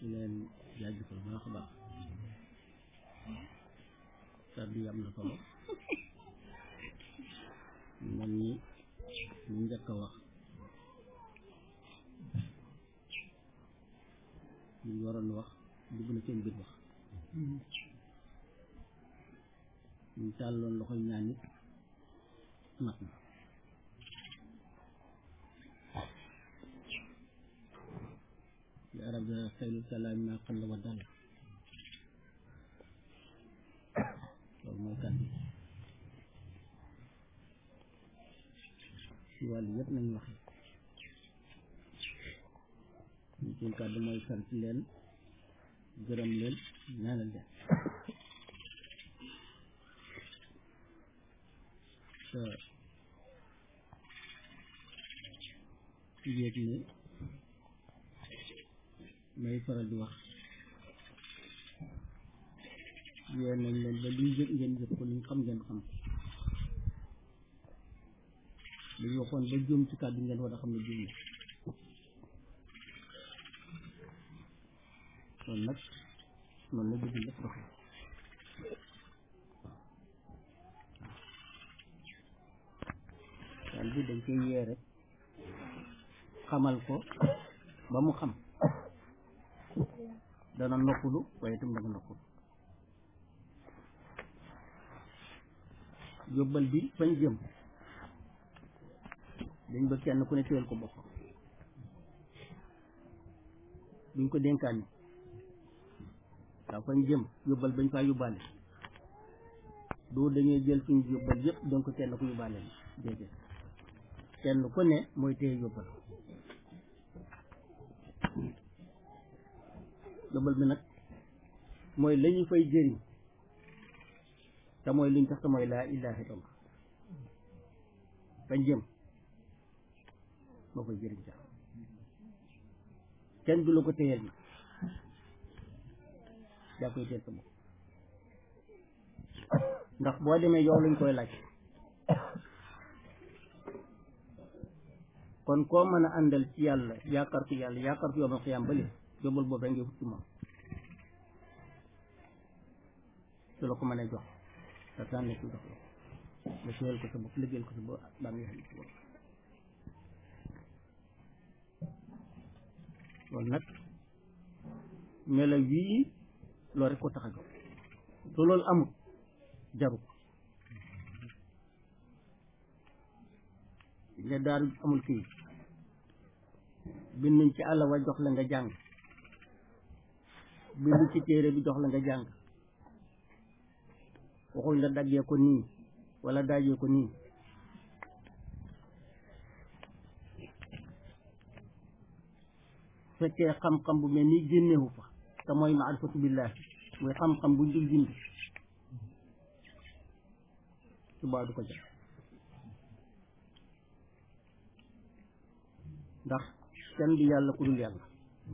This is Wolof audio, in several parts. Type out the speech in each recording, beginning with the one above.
di leen jaajëfal baax a baax kàddu yi am na solo man ñi ñu njëkk a wax ñu waroon wax dugg na seen biir wax ñu tàlloon loxoy ñaan nit mat na li arab da xayrul kalaam ma qalla wa dalla loolu mooy kàddu ci wàllu yëpp nañ waxe ñu seen kàddu mooy sant leen gërëm leen ñaanal leen te yéeg ne may faral di wax yéen nañ leen ba luñ yëg ngeen yëg ko luñ xam ngeen xam lu ñu waxoon ba juum ci kàddu ngeen war a xam ne juum kon nag noonu la bëgg lépp doxee daal bi dañ koy yee rek xamal ko ba mu xam dana noppalu waaye itam dana noppalu yóbbal bi fañ jëm dañ ba kenn ku ne téyel ko boppam duñ ko dénkaan ni waaw fañ jëm yóbbal bañ faa yóbbaale doo dañuy jël suñu yóbbal yëpp donc kenn ku yóbbaale la déedéet kenn ku ne mooy téye yóbbal yóbbal bi nag mooy la ñu fay jëriñ te mooy liñ tax te mooy laa ilaha illallah fañ jëm moo koy jëriñ sax kenn du la ko téyel na yaa koy téyel sa bopp ndax boo demee yow lañ koy laaj kon koo mën a àndal ci yàlla yaakaar ko yàlla yaakaar ko yomal xiyaam bali yóbbal boobu rek ngay wut ci moom su la ko mënee jox te tànn ci jox la nga téyel ko sa bopp liggéeyal ko sa bopp baa ngi xam ci bopp loolu nag melo wii loolu rek ko tax a jóg su loolu amul jaru ko nga daaru amul kii binduñ ci àll wa jox la nga jàng binduñ ci téere bi jox la nga jàng waxuñ la daggee ko nii wala daajee ko nii fekkee xam-xam bu mel nii génnewu fa te mooy maarifatu billahi mooy xam-xam buñ dul bind subaa du ko jël ndax kenn du yàlla ku dul yàlla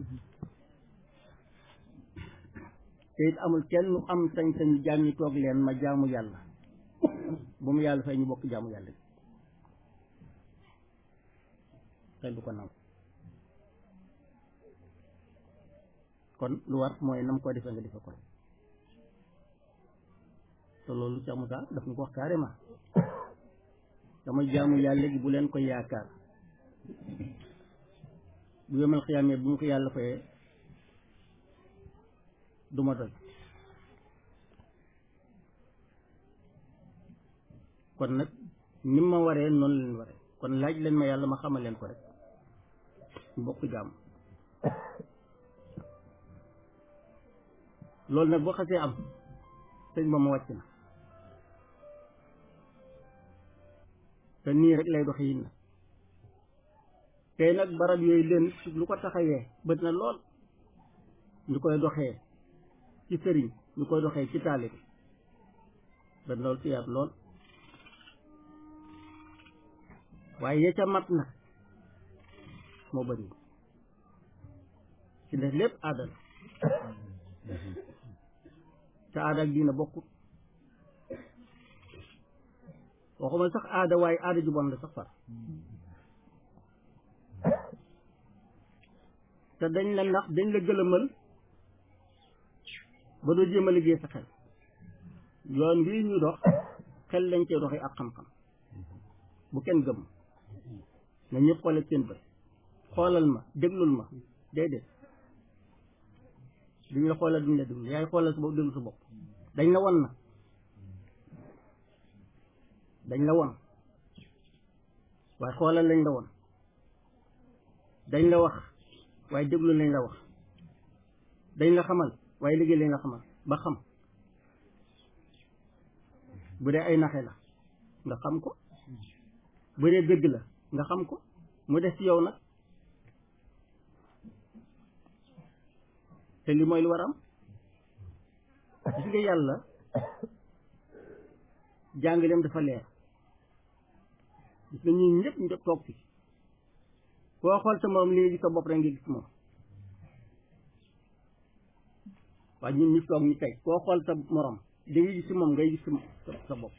te it amul kenn am sañ-sañ jaam ñi toog leen ma jaamu yàlla bu mu yàlla fay ñu bokk jaamu yàlla kenn du ko nangu kon lu war mooy nam ko defee nga defe ko te loolu Cheikh Moussa daf ñu ko wax carrément dama jaamu yàlla gi bu leen ko yaakaar bu yemal xiyaamee bu mu ko yàlla fayee du ma doy kon nag ni ma waree noonu leen waree kon laaj leen ma yàlla ma xamal leen ko rek mbokk jaam loolu nag boo xasee am sëñ ba ma wàcc na te nii rek lay doxe yin na tey nag barab yooyu leen lu ko taxawee bët na lool ñu koy doxee ci sëriñ ñu koy doxee ci taalib bët lool ci yaat lool waaye ya ca mat na moo bëri ci def lépp aada la te aada ak diina bokkut waxuma sax aada waaye aada ju bon la sax far te dañ la nax dañ la gëlëmal ba doo jéem a liggéey sa xel yoon bii ñu dox xel lañ cee doxee ak xam-xam bu kenn gëm na ñëpp xoole seen bët xoolal ma déglul ma déedéet duñ la xoolal duñ la déglu yaay xoolal sa bopp déglu sa bopp dañ la won na dañ la won waaye xoolal lañ la won dañ la wax waaye déglu lañ la wax dañ la xamal waaye liggéey lañ la xamal ba xam bu dee ay naxe la nga xam ko bu dee dëgg la nga xam ko mu des ci yow nag te li mooy lu war am gis nga yàlla jàngaleem dafa leer gis nga ñun ñëpp ñu toog fi koo xool sa morom li nga gis sa bopp rek nga gis moom waaye ñun ñu toog ñu tey koo xool sa morom di nga gis si moom ngay gis sa sa bopp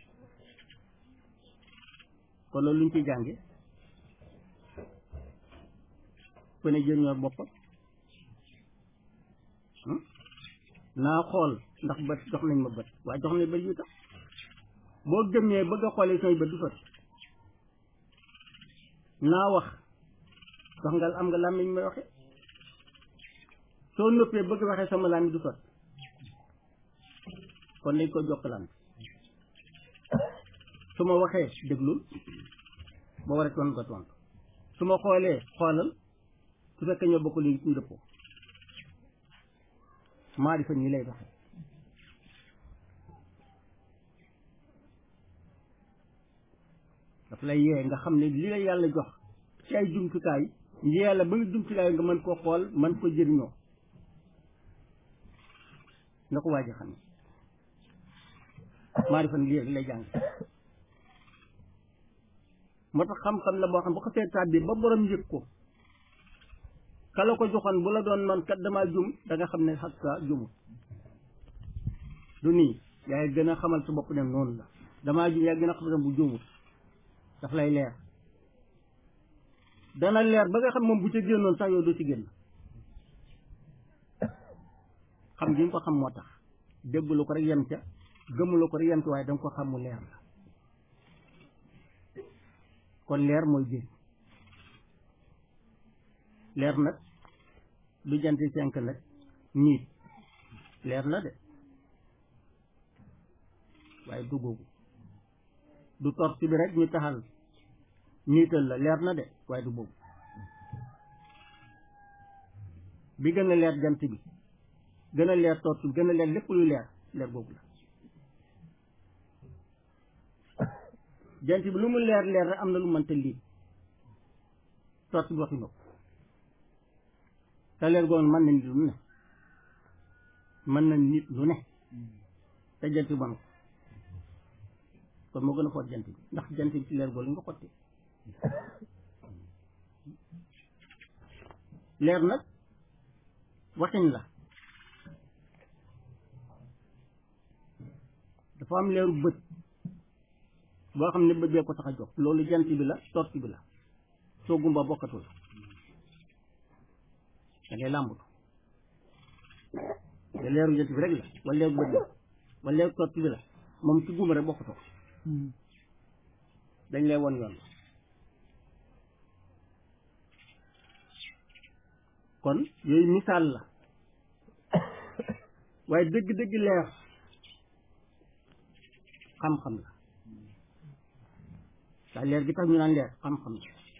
kon loolu lu ñu ciy jànge ku ne jëriñoo boppam naa xool ndax bët jox nañ ma bët waaye jox nañ bët yu tax boo gëmee bëgg a xoolee samay bët du sotti naa wax jox nga am nga làmmiñ may waxe soo noppee bëgg waxee sama làmmiñ du sotti kon dañ ko jokkalaan su ma waxee déglul ba war a tontu nga tontu su ma xoolee xoolal su fekkee ñoo bokk léegi ñu dëppoo maa di fa nii lay doxe daf lay yee nga xam ne li la yàlla jox ci ay jumtukaay yàlla ba nga jumtukaay nga mën koo xool mën ko jëriñoo nga ko waaj a xam ne maa di fa nii lay jàng moo tax xam-xam la boo xam bu ko seetaat bi ba borom yëg ko kala ko joxoon bu la doon man kat damaa jum da nga xam ne xas ka jumut du nii yaay gën a xamal sa bopp ne noonu la damaa jum yaa gën a xam ne bu jumut daf lay leer dana leer ba nga xam moom bu ca génnoon sax yow doo ci génn xam gi nga ko xam moo tax déggulu ko rek yem ca gëmulu ko rek yem ca waaye danga ko xam mu leer la kon leer mooy jëriñ leer nag du janti cinq nag niit leer na de waaye du googu du torsi bi rek ñu taxal niital la leer na de waaye du boobu bi gën a leer jant bi gën a leer torsi bi gën a leer lépp luy leer leer boobu la jant bi lu mu leer leer rek am na lu mënta lii torsi bi waxi nopp te leer googu mën na nit lu ne mën na nit lu ne te jant bi mën ko kon moo gën a xool jant bi ndax jant bi ci leer googu nga xotti leer nag waxin la dafa am leeru bët boo xam ne bët bee ko tax a jóg loolu jant bi la torsi bi la soo gumba bokkatul da ngay làmbatu te leeru jant bi rek la wala leeru bët la wala leeru torsi bi la moom ci gumba rek bokkatoo dañ lay won yoon kon yooyu misaal la waaye dëgg-dëgg leer xam-xam la waaye leer gi tax ñu naan leer xam-xam la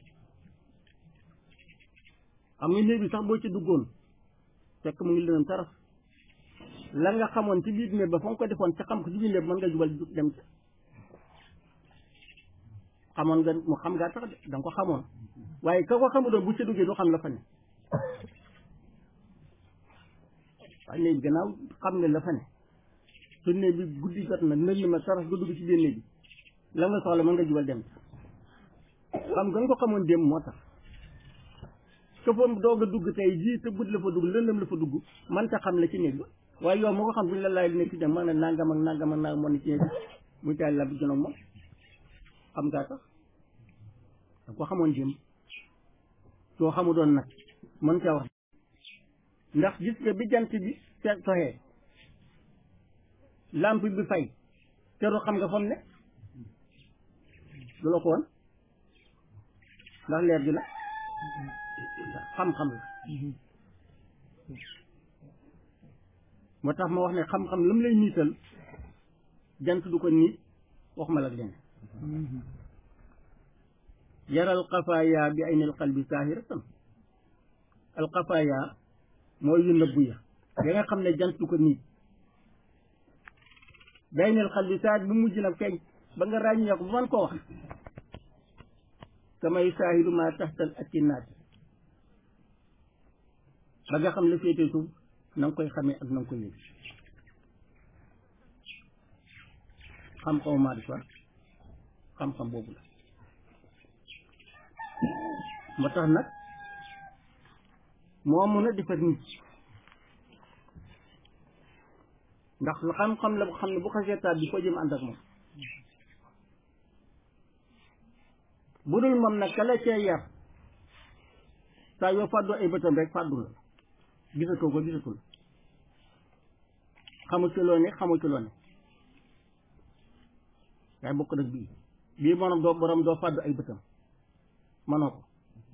xam nga néeg bi sax boo ci duggoon fekk mu ngi lëndëm taraf la nga xamoon ci biir néeg ba fa nga ko defoon ca xam ko ci biir néeg mën nga jubal dem ca xamoon nga mu xam ngaa tax de da nga ko xamoon waaye ka ko xamudoon bu ca duggee du xam la fa ne waaye néeg bi gannaaw xam nga la fa ne su néeg bi guddi jot na nënd ma taraf nga dugg ci biir néeg bi la nga soxla mën nga jubal dem xam nga nga ko xamoon dem moo tax ka fa doog a dugg tey jii te guddi la fa dugg lëndëm la fa dugg man ta xam la ci néeg ba waaye yow moo ko xam bu ñu la laay nekk dem man ne nangam ak nangam ak nangam moo ne ci néeg bi muy taal la bi jonoog moom xam ngaa tax da ko xamoon jëm soo xamu doon nag mën ca wax ndax gis nga bi jant bi se soxee lampe bi fay teru xam nga fam ne du la ko woon ndax leer gi la xam-xam la moo tax ma wax ne xam-xam lam lay niital jant du ko niit waxuma la ak leneen yaral xafaaya bi aynil qalbi saahiratan al xafaaya mooy yu nëbbu ya ya nga xam ne jant du ko niit bi aynil qalbi saahir bu mujj nag feeñ ba nga ràññee ko ba man koo wax kamay saahiru ma taxtal akinaati ba nga xam ne féete suuf na nga koy xamee ak na nga koy yëg xam-xamu maarifa xam-xam boobu la moo tax nag moo mun a defar nit ndax lu xam-xam la bu xam ne bu xasee taat bi foo jëm ànd ak moom bu dul moom nag ka la cee yar saa yoo fàddu ay bëtam rek fàddu la gisatoo ko gisatul xamu ci loo ne xamu ci loo ne waaye bokk nag bii bii moom doo borom doo fàddu ay bëtam mënoo ko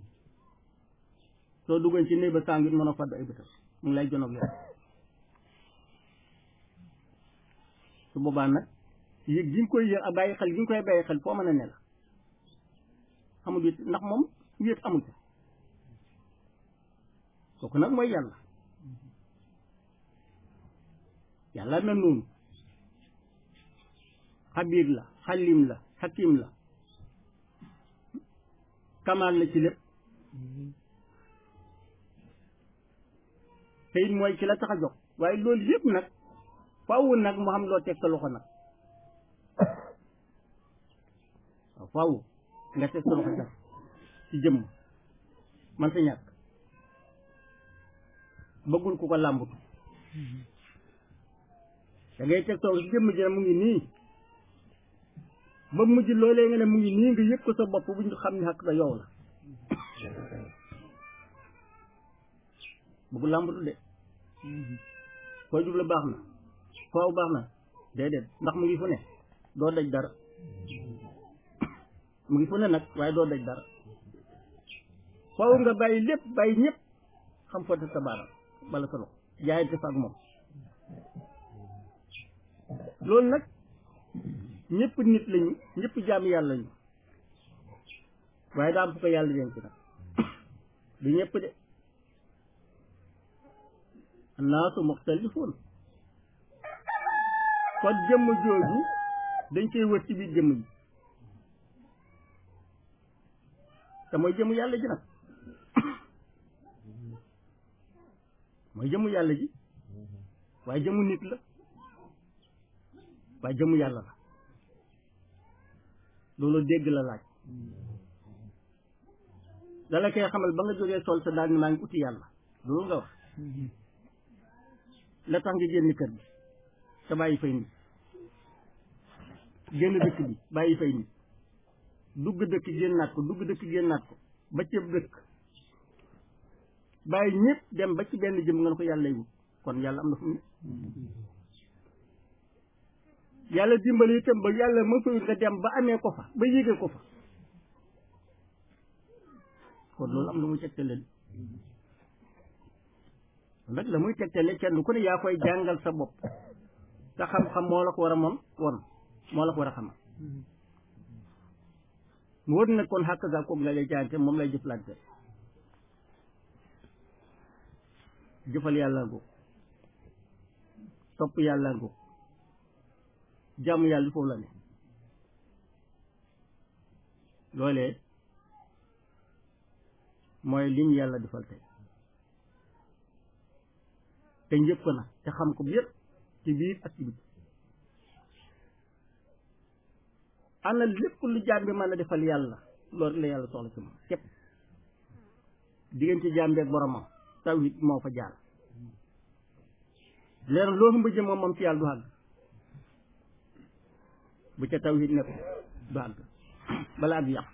soo duggoon ci néeg ba sàngit mënoo fàddu ay bëtam mu ngi lay jonoog yow su boobaa nag yëg gi nga koy yëg ak bàyyi xel gi nga koy bàyyi xel foo mën a ne la xamul wét ndax moom wéet amul ca kooku nag mooy yàlla yàlla mel noonu xabiir la xalim la xakim la kamaal la ci lépp te it mooy ci la tax a jox waaye loolu yëpp nag faaw nag mu xam loo teg sa loxo nag waaw faaw nga teg sa loxo sax ci jëmm man sa ñàkk bëggul ku ko làmbatu da ngay teg sa loxo ci jëmm ji ne mu ngi nii ba mujj loolee nga ne mu ngi nii nga yëg ko sa bopp bu ñu xam ne xaq sa yow la bëggul làmbatu de foo jublu baax na foofu baax na déedéet ndax mu ngi fu ne doo daj dara mu ngi fu ne nag waaye doo daj dara foofu nga bàyyi lépp bàyyi ñëpp xam foo teg sa baaraam bala sa loxo jaayante fa ak moom loolu nag ñëpp nit lañu ñëpp jaam yàlla lañu waaye daa am fu ko yàlla denc nag du ñëpp de annaasu muxtalifuun kon jëmm jooju dañ koy wër ci biir jëmm ji te mooy jëmm yàlla ji nag mooy jëmm yàlla ji waaye jëmmu nit la waaye jëmmu yàlla la loolu dégg la laaj dala koy xamal ba nga jógee sol sa daal ni maa ngi uti yàlla loolu nga wax la tax nga génn kër bi te bàyyi fay nit génn dëkk bi bàyyi fay nit dugg dëkk génnaat ko dugg dëkk génnaat ko ba ceeb dëkk bàyyi ñëpp dem ba ci benn jëm nga ne ko yàlla wut kon yàlla am na fu mu ne yàlla dimbali itam ba yàlla mën fa nga dem ba amee ko fa ba yéege ko fa kon loolu am lu muy tegtale nag la muy tegtale kenn ku ne yaa koy jàngal sa bopp sa xam-xam moo la ko war a moom won moo la ko war a xamal mu wër nag kon xàq ga koog la lay jaante moom lay jëflante jëfal yàlla ngo topp yàlla ngo jàmm yàlla foofu la ne loolee mooy liñ yàlla defal tey te njëpp ko na te xam ko yëpp ci biir ak ci biti ana lépp lu jaam bi mën a defal yàlla loolu la yàlla soxla ci moom képp diggante jaam bi ak boromam tawhid moo fa jaar leer loo xam ba jëm moom moom ci yàlla du àgg bu ca tawhid nekk du àgg bala àgg yàq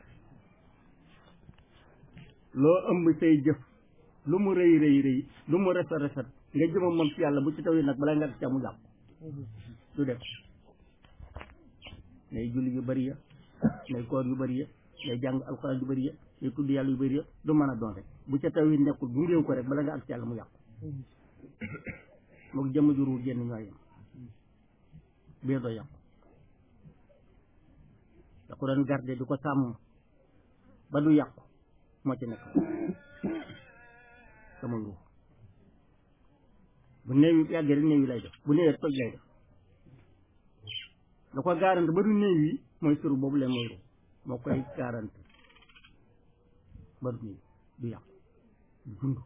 loo ëmb say jëf lu mu rëy rëy rëy lu mu rafet rafet nga jëma moom ci yàlla bu ci tawhid nag bala nga ca mu jàpp du def nay julli yu bëri ya nay koor yu bëri ya nay jàng alxuraan yu bëri ya nay tudd yàlla yu bëri ya du mën a doon rek bu ca taw yi nekkul bu ngéew ko rek bala nga ak ci yàlla mu yàqu mook jëmm juru génn ñoo yem biir doo yàqu da ko doon garde di ko sàmm ba du yàqu moo ci nekk sama ruux bu néew yi yàggee rek néew yi lay def bu néewee toj lay def da ko garante ba du néew yi mooy suru boobu leen mooy ruux moo koy garante ba du néew du yàqu du dund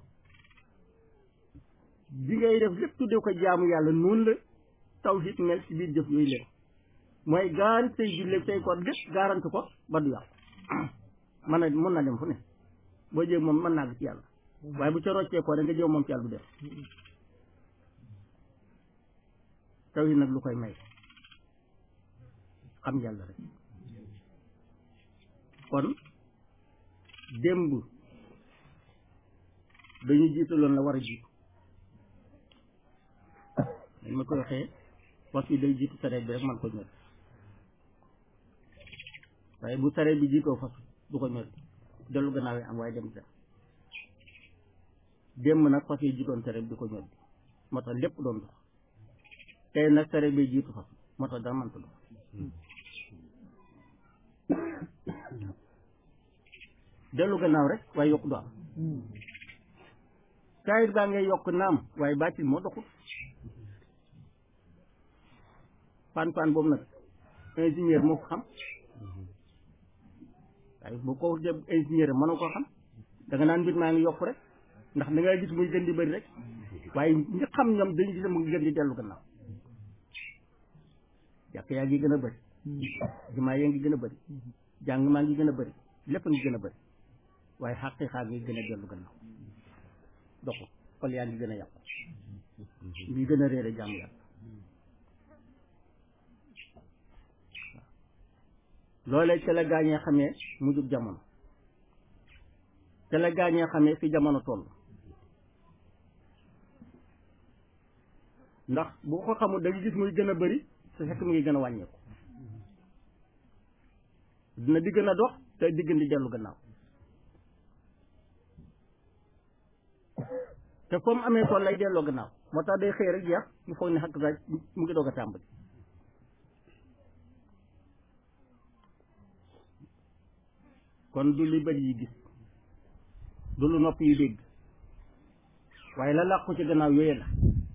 bi ngay def lépp tuddee ko jaamu yàlla noonu la tawhid mel ci biir jëf yooyu lépp mooy gaarante say julleeg say koor lépp garante ko ba du yàqu mën na mën na dem fu ne boo jéeg moom mën naa gi ci yàlla waaye bu ca roccee ko da nga jéem moom ci yàlla du def tawhid nag lu koy may xam yàlla rek kon démb dañu jiitaloon la war a jiitu dañ ma koy waxee wax yi day jiitu sareet bi rek man ko ñor waaye bu sareet bi jiitoo fas du ko ñor dellu gannaaw yi am waaye dem sax démb nag fas yi jiitoon sareet bi du ko ñor moo tax lépp doon dox tey nag sareet bi jiitu fas moo tax dara mënta dox dellu gannaaw rek waaye yokk du am saayir baa ngay yokk naam waaye baatil moo doxut fan fan boobu nag ingénieur moo ko xam waaye bu ko def ingénieur mënoo koo xam da nga naan mbir maa ngi yokk rek ndax da ngay gis muy gën di bëri rek waaye ñi xam ñoom dañu gis mu ngi gën di dellu gannaaw jàkk yaa ngi gën a bëri jumaa yaa ngi gën a bëri jàng maa ngi gën a bëri lépp ngi gën a bëri waaye xaqiiqa ngi gën a dellu gannaaw doxu xol yaa ngi gën a yàqu ngi gën a réere jàmm yàlla loolee ca la gaañee xamee mujjub jamono ca la gaañee xamee fi jamono toll ndax bu ko xamul da nga gis muy gën a bëri te fekk mu ngi gën a wàññeeku dina di gën a dox te di gën di dellu gannaaw te comme amee tool lay delloo gannaaw moo tax day xëy rek jeex mu foog ne xakk sax mu ngi doog a tàmbali kon du li bëri yi gis du lu nopp yi dégg waaye la làqu ci gannaaw yooyu la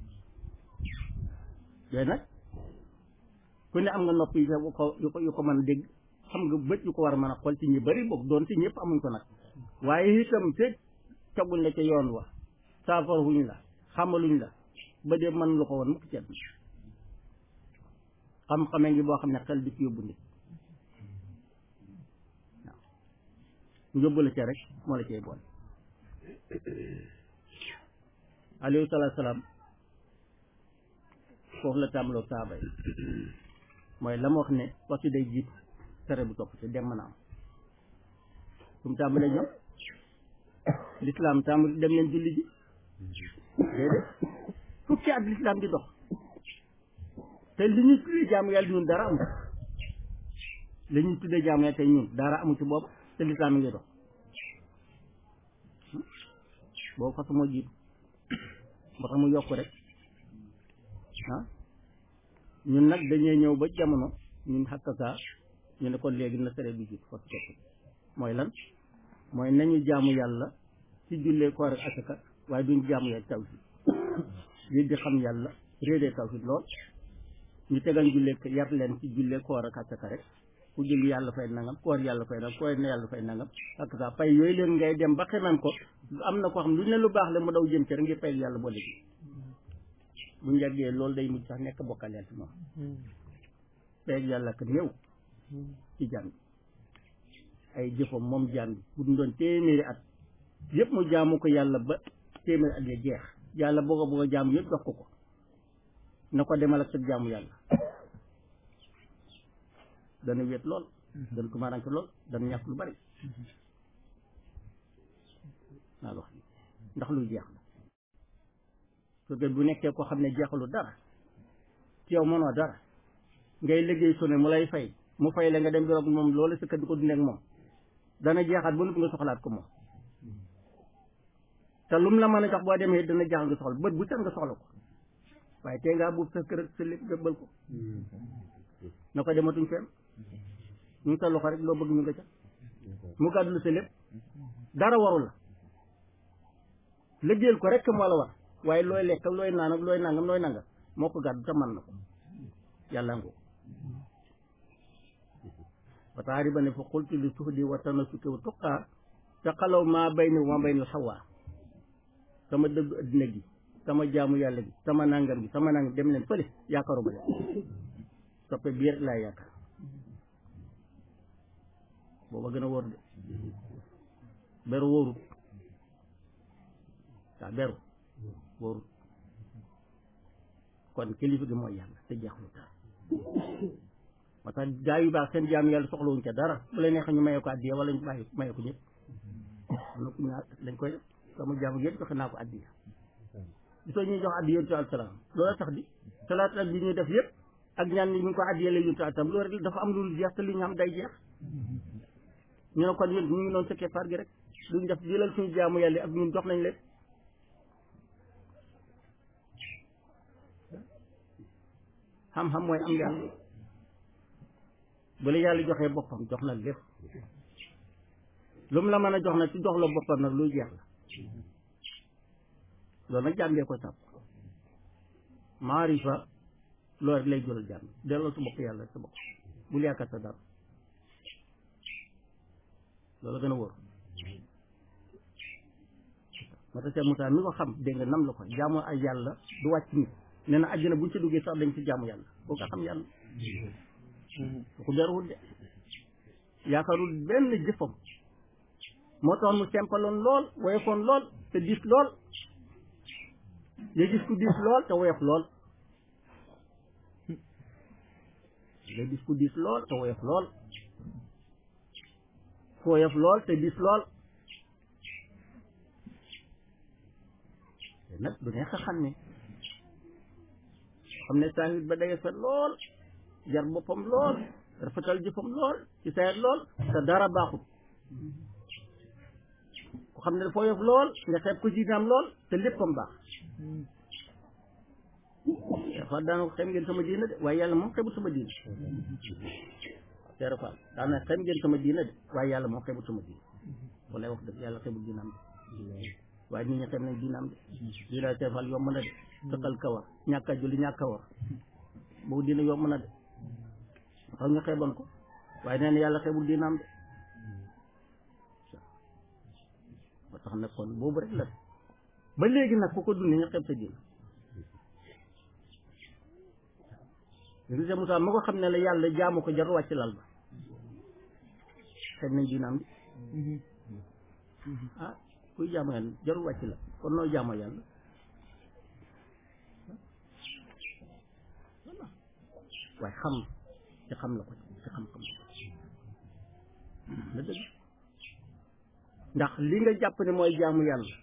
yooyu nag ku ne am nga nopp yi yu ko yu ko yu ko mën a dégg xam nga bët yu ko war a mën a xool ci ñi bëri boog doon ci ñëpp amuñ ko nag waaye itam te teguñ la ca yoon wa saafara wuñ la xamaluñ la ba dee mën lu ko woon mukk ceeb xam-xamee ngi boo xam ne xel di ci yóbbu nit waaw yóbbu la ca rek moo la cay boole alayhi salaatu salaam foofu la tàmbaloo saaba yi mooy la ma wax ne waxtu day jiitu tere bu topp ci dem mën a am fu mu tàmbalee ñoom lislaam tàmbali dem leen julli ji déedéet fukki at lislaam di dox te li ñuy tuddee jaamu yàlla ñun dara amu li ñuy tuddee jaamu yàlla tey ñun dara amu ci boobu te lislaam ngi dox boobu fas moo jiitu moo tax mu yokk rek ah ñun nag dañuy ñëw ba jamono ñun xakka saa ñu ne kon léegi na sere bi jiitu fas topp mooy lan mooy nañu jaamu yàlla ci jullee koor ak asaka waaye duñ jaamu yàlla tawhid lii di xam yàlla réedee tawhid lool ñu tegal jullee yar leen ci jullee koor ak asaka rek ku julli yàlla fay nangam koor yàlla fay nangam koor na yàlla fay nangam ak sa pay yooyu leen ngay dem ba xemam ko am na ko xam lu ne lu baax la mu daw jëm ci rek ngir fay yàlla boole ji bu njàggee loolu day mujj sax nekk bokkaleel ci moom fay yàlla kat ñëw ci jàmm ay jëfam moom jaam bi bu ñu doon téeméeri at yëpp mu jaamu ko yàlla ba téeméeri at ya jeex yàlla boo ko bëgg a jaamu yëpp jox ko ko na ko demal ak sa jaamu yàlla dana wéet lool dana tumaranke lool dana ñàkk lu bari naa wax ndax luy jeex la su dee bu nekkee koo xam ne jeexalu dara ci yow mënoo dara ngay liggéey su ne mu lay fay mu fay la nga dem di roog moom loolu sa kër di ko dundee ak moom dana jeexaat ba noppi nga soxlaat ko moom te lum la mën a jox boo demee dana jaaxal nga soxla bët bu set nga soxla ko waaye tey ngaa buub sa kër ak sa lépp gëbbal ko na ko dematuñ fenn ñu ngi sa loxo rek loo bëgg ñu nga ca mu gàddu sa lépp dara warul la liggéeyal ko rek moo la war waaye looy lekk ak looy naan ak looy nangam looy nangam moo ko gàddu te man na ko yàlla ngoo ba taari ba ne fa xultu li suxdi wa tanasuki wa tuqaa te xalaw maa bay ni ma bay na xawaa sama dëggu addina gi sama jaamu yàlla gi sama nangam gi sama nangam dem leen fële yaakaaru ba leen soppe biir laa yaakaar booba gën a wóor de beru wóorut waa beru wóorut kon kilifa gi mooy yàlla te jeexlu taal moo tax gaa yu baax seen jaamu yàlla soxlawuñ ca dara bu la neexee ñu maye ko addiya wala ñu bàyyi maye ko ñëpp am na ku ñaar dañ koy sama jaamu yëpp joxe naa ko addiya gisoo ñuy jox addiya yontu alsalaam loolu tax di salaat ak bi ñuy def yëpp ak ñaan ni ñu ngi ko addiya la yontu alsalaam loolu rek dafa am lu jeex te li ñu am day jeex ñu ne kon ñun ñu ngi noonu sa keppaar gi rek duñ def jëlal suñu jaamu yàlla ak ñun jox nañ leen xam-xam mooy am yàlla bu la yàlla joxee boppam jox na lépp lu mu la mën a jox nag ci jox la boppam nag luy jeex la loolu nag jàngee ko sàpp maarifa loolu rek lay jural jàng delloo sa bopp yàlla sa bopp bul yaakaar sa dara loolu gën a wóor moo tax Cheikh Moussa mi ko xam dégg nga nam la ko jaamu ay yàlla du wàcc nit nee na àjjana buñ ci duggee sax dañ ci jaamu yàlla boo ko xam yàlla ku beruwul de yaakaarul benn jëfam moo tax mu sempaloon lool woyofoon lool te diis lool nga gis ku diis lool te woyof lool nga gis ku diis lool te woyof lool ku woyof lool te diis lool te nag du neex a xam ne xam ne saahir ba day fet lool jar boppam lool rafetal jëfam lool ci sayet lool te dara baaxut ku xam ne dafa woyof lool nga xeeb ko jiinaam lool te léppam baax dafa daana ko xem ngeen sama diina de waaye yàlla moom xebut sama diina teera daana xem ngeen sama diina de waaye yàlla moom xebut sama diina wala wax dëgg yàlla xebut diinaam de waaye nit ñi xem nañ diinaam de diina teefal yomb na de tëqal kawar ñàkk a julli ñàkk a war boobu diina yomb na de xam nga xeeboon ko waaye nee na yàlla xeebul diinaam de ba tax nag kon boobu rek la ba léegi nag ku ko dund nga xeeb sa diina Monsieur Moussa ma ko xam ne la yàlla jaamu ko jar wàcc lal ba xeeb nañ diinaam de ah kuy jaamu yàlla jarul wàcc la kon noo jaamoo yàlla waaye xam ci xam la ko ci xam-xam la dëgg ndax li nga jàpp ne mooy jaamu yàlla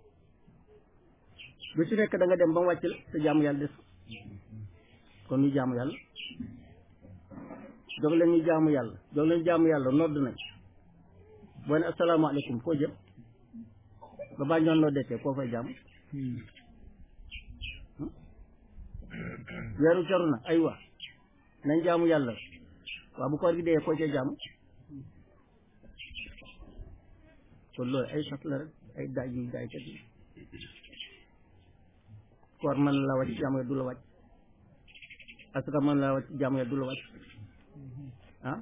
bu ci nekk da nga dem ba mu wàcc la te jaamu yàlla des kon ñu jaamu yàlla jóg leen ñu jaamu yàlla jóg leen jaamu yàlla nodd nañ boo ne asalaamaaleykum foo jëm ba baa ñoon noo dekkee koo fay jaamu weeru caru na ay waa nañ jaamu yàlla waaw bu koor gi dee koo ca jaamu kon loolu ay sas la rek ay daaj yu daay kat yi koor mën la wàcc jaamu yàlla du la wàcc asaka mën la wàcc jaamu yàlla du la wàcc ah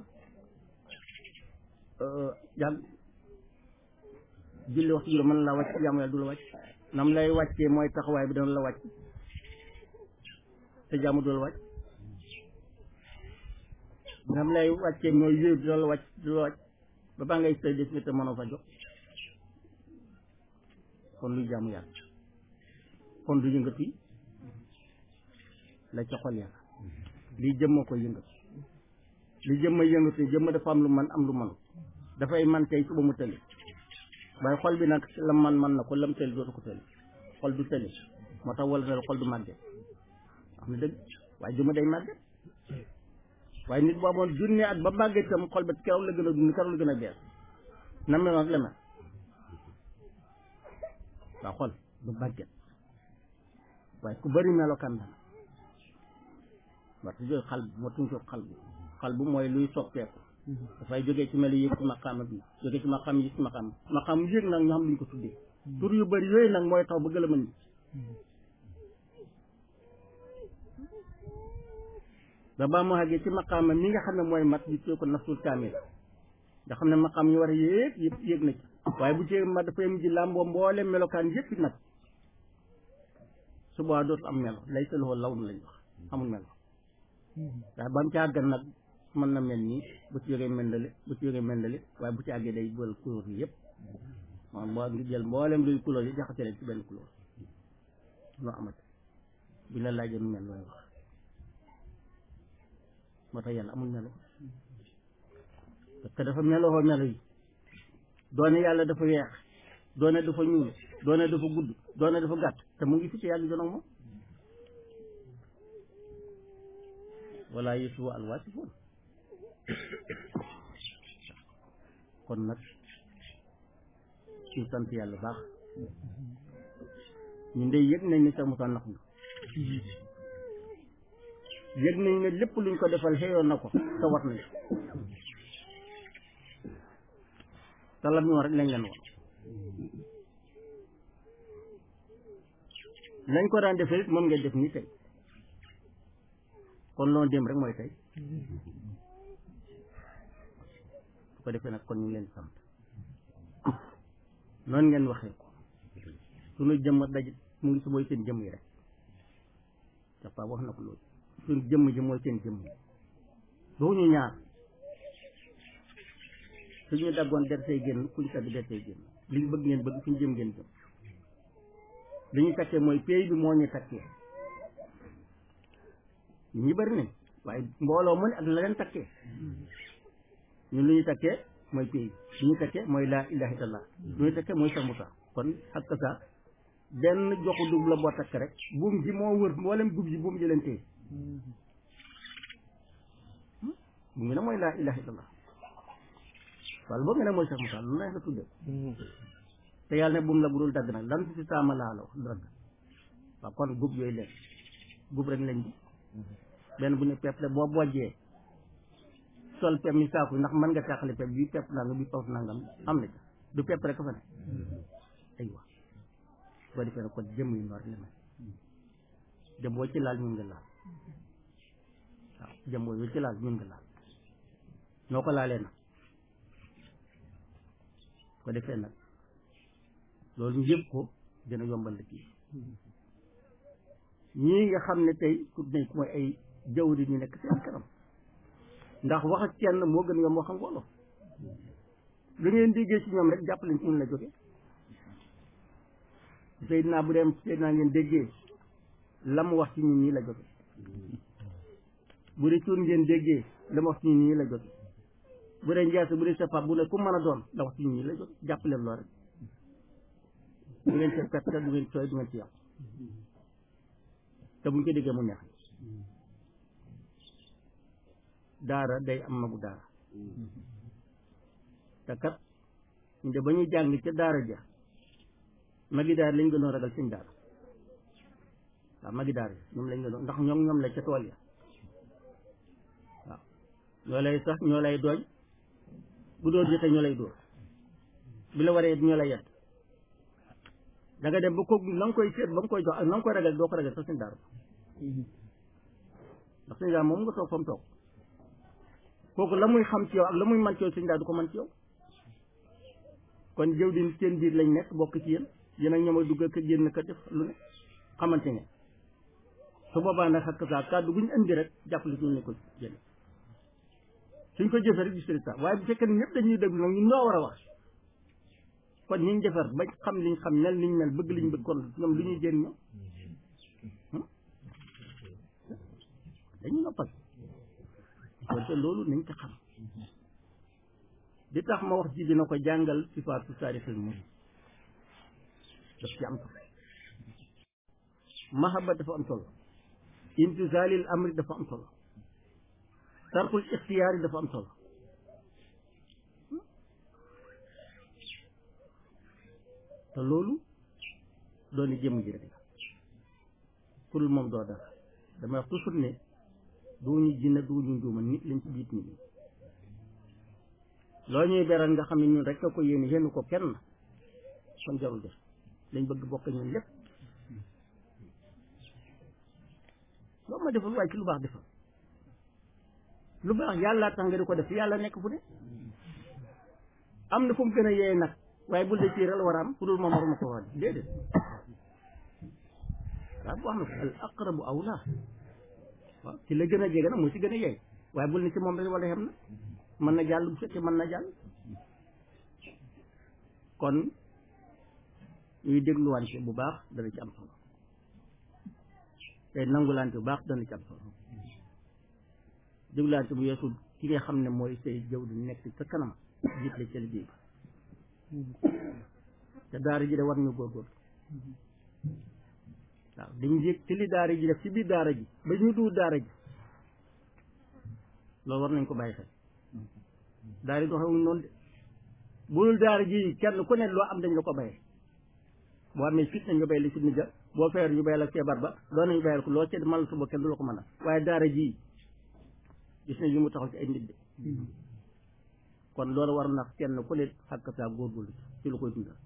jàng julli waxtu juróom mën la wàcc jaamu yàlla du la wàcc nam lay wàccee mooy taxawaay bi dana la wàcc te jaamu du la wàcc nam lay wàccee mooy wéeru du la wàcc du la wàcc ba baa ngay sëy def nga te mënoo fa jox kon luy jaamu yàlla kon du yëngatu yi la ca xol yàlla lii jëmma ko yëngatu li jëmma yëngatu jëmma dafa am lu man am lu mënu dafay man tey suba mu tëli waaye xol bi nag la man man na ko lam tëli dootu ko tëli xol du tëli moo tax wala na xol du màgget wax na dëgg waaye jëmma day màgget waaye nit boo amoon junne at ba màgg itam xol ba keroog la gën a dund keroog la gën a bees na meloon la mel waaw xol du màgget waaye ku bëri melokaan la war su jóge xal bu moo tuñ ko xal bu xal bu mooy luy soppeeku dafay jógee ci melu yëg ci maqaama bi jógee ci maqaam yi ci maqaam maqaam yëg nag ñoo xam luñ ko tuddee tur yu bëri yooyu nag mooy tax ba gën a mën ba baa mu àggee ci maqaama mi nga xam ne mooy mat bi tee ko nafsul kaamil nga xam ne maqaam ñu war a yéeg yëpp yéeg na ci waaye bu ci mat dafay mujj làmboo mboole melokaan yëpp nag su boobaa dootu am melo lay sa loxo law na lañ wax amul melo ndax ba mu ci àggan nag mën na mel nii bu ci jógee mendali bu ci jógee mendali waaye bu ci àggee day bël couleur yi yëpp maanaam boo ngi jël mboolem luy couleur yi jaxase leen ci benn couleur loo amati bu la laajee nu mel looy wax moo tax yàlla amul melo parce que dafa meloo melo yi doone yàlla dafa weex doone dafa ñuul doone dafa gudd doone dafa gàtt te mu ngi fi ci yàlla jonoog moom wala yusufu alwaasifoon kon nag ñu sant yàlla baax ñu ndey yëg nañ ne sax Moussa nax ñu yëg nañ ne lépp luñ ko defal xëyoon na ko te war nañ te lam ñu war rek lañ leen wax lañ ko daan defee it moom ngeen def nii tey kon loolu dem rek mooy tey su ko defee nag kon ñu ngi leen sant noonu ngeen waxee ko suñu jëmm daj mu ngi si mooy seen jëmm yi rek dafa wax na ko loolu suñu jëmm ji mooy seen jëmm yi ñu ñaar suñu daggoon der say génn kuñ tagg der say génn liñ bëgg ngeen bëgg suñu jëm ngeen jëm li ñu takkee mooy pays bi moo ñu takkee ñi bëri nañ waaye mbooloo mu ne ak la leen takkee ñun lu ñu takkee mooy pays lu ñu takkee mooy laa ilaha illallah lu ñu takkee mooy Cheikh Moussa kon ak sa benn joxu dugub la boo takk rek buum ji moo wër mboolem dugub ji buum ji leen téye bu ngi ne mooy laa ilaha illallah wala boobu nga ne mooy Cheikh Moussa lu neex la tuddee te yàlla ne buum la bu dul dagg nag lan si saama laa la wax dagg waaw kon gub yooyu leen gub rek lañ bi benn bu ne pepp la boo bojjee sol pepp mi saaku ndax mën nga tàqale pepp bi pepp nangam bi paws nangam am na ca du pepp rek fa ne aywa boo defee nag kon jëmm yi noor la mel jëm boo ci laal ñun nga laal waaw jëm boo ci laal ñun nga laal noo ko laalee nag ko defee nag loolu ñu yëpp ko dina yombal liggéey ñii nga xam ne tey ku nañ ko mooy ay jawri ñu nekk seen kanam ndax wax ak kenn moo gën yomb wax ak wolof lu ngeen déggee ci ñoom rek jàpp leen ci ñun la jóge Seydina bu dem Seydina ngeen déggee la mu wax ci ñun ñii la jóge bu dee cuun ngeen déggee la mu wax ci ñun ñii la jóge bu dee njaase bu dee safa bu ne ku mën a doon la wax ci ñun ñii la jóge jàpp leen lool rek du ngeen ci perte du ngeen tooy du ngeen ci yàqu te buñ ko déggee mu neex daara day am magu daara te kat ñu de ba ñuy jàng ca daara ja magi daara lañ gënoon ragal seen daara waaw magi daara ñoom lañ gënoon ndax ñoom ñoom la ca tool ya waaw ñoo lay sax ñoo lay dooñ bu dóor jotee ñoo lay dóor bi la waree ñoo lay yedd da nga dem ba ko la nga koy seet ba nga koy jox ak na nga koy ragal doo ko ragal sax seen daara ndax seen daara moom nga toog fa mu toog kooku la muy xam ci yow ak la muy man ci yow seen daara du ko man ci yow kon jëw di seen biir lañ nekk bokk ci yéen yéen ak ñoom a dugg ak génn ka def lu ne xamante ne su boobaa nag xakk saa kàddu bu ñu indi rek jàppale ñu ne ko jël suñ ko jëfee rek gis résultat waaye bu fekkee ne ñëpp dañuy déglu nag ñun ñoo war a wax kon ñi ñu defar ba xam liñ xam mel liñ mel bëgg liñ bëgg kon ñoom lu ñuy jëriñ ñoom dañuy noppal kon te loolu nañ ko xam di tax ma wax ji dina ko jàngal sifaatu taarixil moom daf ci am solo mahabba dafa am solo imtisaalil amri dafa am solo tarkul ixtiyaar yi dafa am solo te loolu dooni jëmm ji rek la kurul moom doo dara damay wax toujours ne duñu jinne duñu njuuma nit lañ ci biit nit ñi loo ñuy beral nga xam ne ñun rek a ko yéene yéen ko kenn kon jarul def lañ bëgg bokk ñun lépp loo ma defal waaye ci lu baax defal lu baax yàlla tax nga di ko def yàlla nekk fu ne am na fu mu gën a yeey nag waaye bul de ci rek la war a am fu dul moom waruma ko wax déedéet waaw bu wax na ko al aqrabu awla waaw ci la gën a jege nag moo ci gën a yeey waaye bul ni ci moom rek wala xem na mën na jàll bu fekkee mën na jàll kon ñuy dégluwante bu baax dana ci am solo tey nangulante bu baax dana ci am solo dégluwante bu yeesu ki nga xam ne mooy say jëw di nekk ca kanam jiit la ca liggéey bi te daara ji de war ñu góorgóorlu waaw dañu yëg ci li daara ji def ci biir daara ji ba ñu duur daara ji loolu war nañ ko bàyyi xel daara yi doxewuñ noonu de bul daara ji kenn ku ne loo am dañ la ko bayee boo amee fitna ñu bay la fitna ja boo feer ñu bay la feebar ba doon nañu bayal ko loo ci mën suba kenn du la ko mën a waaye daara ji gis nañ yu mu taxaw ci ay nit de kon loolu war na kenn ku ne xàkk saa góorgóorlu ci lu koy dundal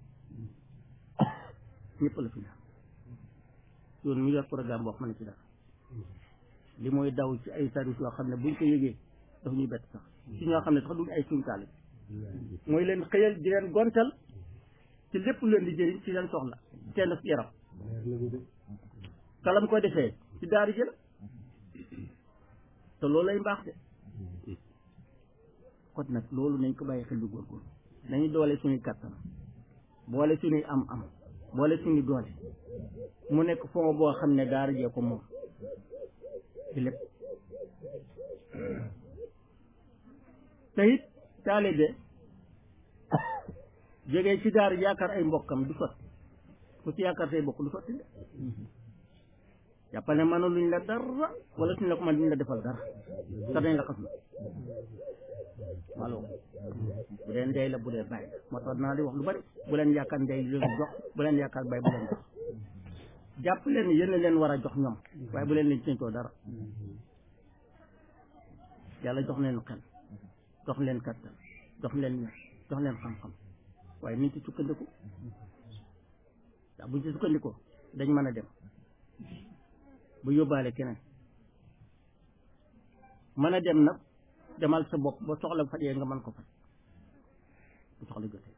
ñëpp la fi daal yoon mi yor programme boo xam ne ci dara li mooy daw ci ay service yoo xam ne buñ ko yëgee daf ñuy bett sax ci ñoo xam ne sax duñ ay suñtaale mooy leen xëyal di leen gontal ci lépp lu leen di jëriñ ci leen soxla seen yaram kalam ko defee ci daari jël te loolu lay mbaax de kon nag loolu nañ ko bàyyi xel bu góorgóorlu nañu doole suñuy kattan boole suñuy am am boole suñu doole mu nekk fond boo xam ne daara jee ko moom ci lépp te it taalibe jógee ci daara yaakaar ay mbokkam du sotti ku ci yaakaar say mbokk du sotti de jàppal ne mëna luñ la dara wala suñ la ko mën duñ la defal dara te dañ la xas na malo bu dee ndey la bu dee bàyyi moo tax naa di wax lu bari bu leen yaakaar ndey leen jox bu leen yaakaar bàyyi bu leen jox jàpp leen yéen leen war a jox ñoom waaye bu leen leen séntoo dara yàlla jox leen xel jox leen kattan jox leen ñax jox leen xam-xam waaye niñ ci sukkandiku waaw buñ ci sukkandikoo dañ mën a dem bu yóbbaale keneen mën a dem nag demal sa bopp ba soxla fajee nga mën ko faj bu soxla jotee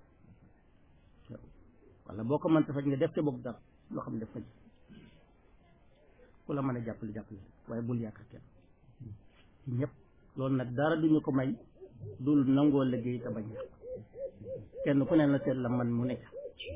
wala boo ko mën ta faj nga def sa bopp dara loo xam ne def faj ku la mën a jàppale jàppale waaye bul yaakaar kenn ci ñëpp loolu nag dara duñu ko may dul nangoo liggéey te bañ yàq kenn ku ne na seet la man mu nekk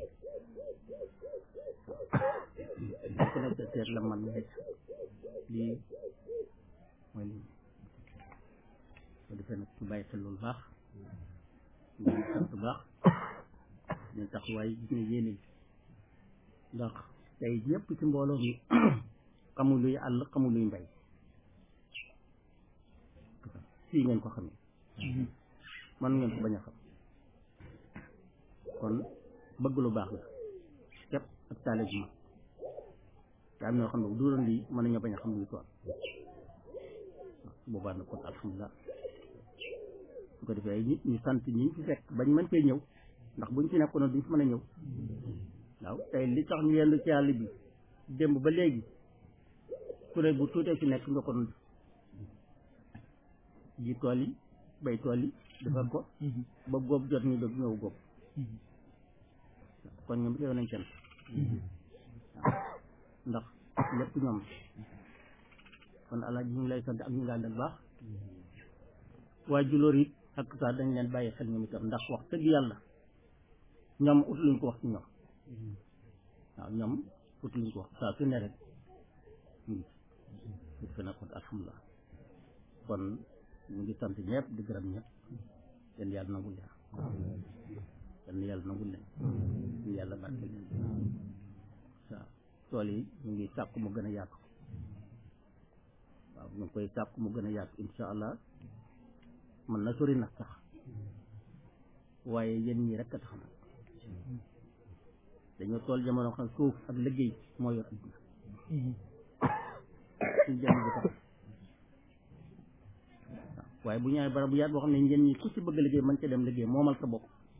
ku ne seet la man mu nekk lii mooy lii ko defee nag ñu bàyyi xel loolu baax ñu sant baax ñu taxawaay gis ne yéene ndax tey ñëpp ci mbooloo mi xamul luy àll xamul luy mbay fii ngeen ko xamee man ngeen ko bañ a xam kon bëgg lu baax la képp ak taale bi ma te am ñoo xam ne bu duroon lii mën nañoo bañ a xam luy tool boobaa nag kon alhamdulilah su ko defee nit ñu sant ñi fi fekk bañ mën cee ñëw ndax buñ ci nekkoon duñ fi mën a ñëw waaw tey li tax ñu yendu ci àll bi démb ba léegi kuréel bu tuutee fi nekk nga ko doon ji tool yi bay tool yi defar ko ba góob jot ñu dog ñëw góob kon ñoom yow nañ kenn ndax lépp ñoom kon alaaji ñu ngi lay sant ak ñu ngi ànd ak baax waaye julóor it ak saa dañ leen bàyyi xel ñoom itam ndax wax dëgg yàlla ñoom ut luñ ko wax ci ñoom waaw ñoom ut luñ ko wax saa su ne rek ñu fi na kon alhamdulilah kon ñu ngi sant ñëpp di gërëm ñëpp yéen yàlla nangul leen yéen yàlla nangul leen ñu yàlla barke leen waaw tool yi ñu ngi sàkku mu gën a yàqu waaw ñu ngi koy sàpp mu gën a yàgg insha allah mën na sori nag sax waaye yéen ñii rek a tax nag dañoo tool jamono xam suuf ak liggéey moo yor adduna suñ jëm bi tax waaye bu ñëwee barab bu yaat boo xam ne ngeen ñi ku ci bëgg liggéey mën ca dem liggéey moomal sa bopp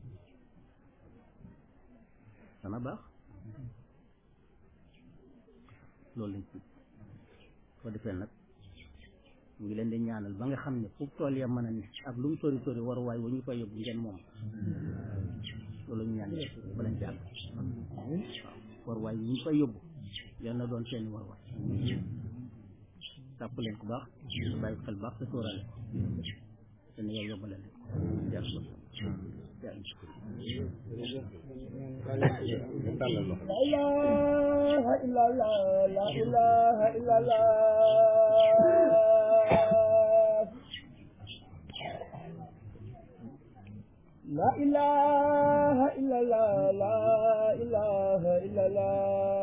dana baax loolu lañ ci ko defee nag mu ngi leen di ñaanal ba nga xam ne fu tool ya mën a ne ak lu mu sori sori war waay wa ñu koy yóbbu ngeen moom loolu ñu ñaan ba lañ jàng waaw war waay ñu koy yóbbu yal na doon seeni war waay tàpp leen ku baax bàyyi xel baax te sóoraale te ne yow yóbbale leen jàll ko لا إله إلا الله لا إله إلا الله لا إله إلا الله لا إله إلا الله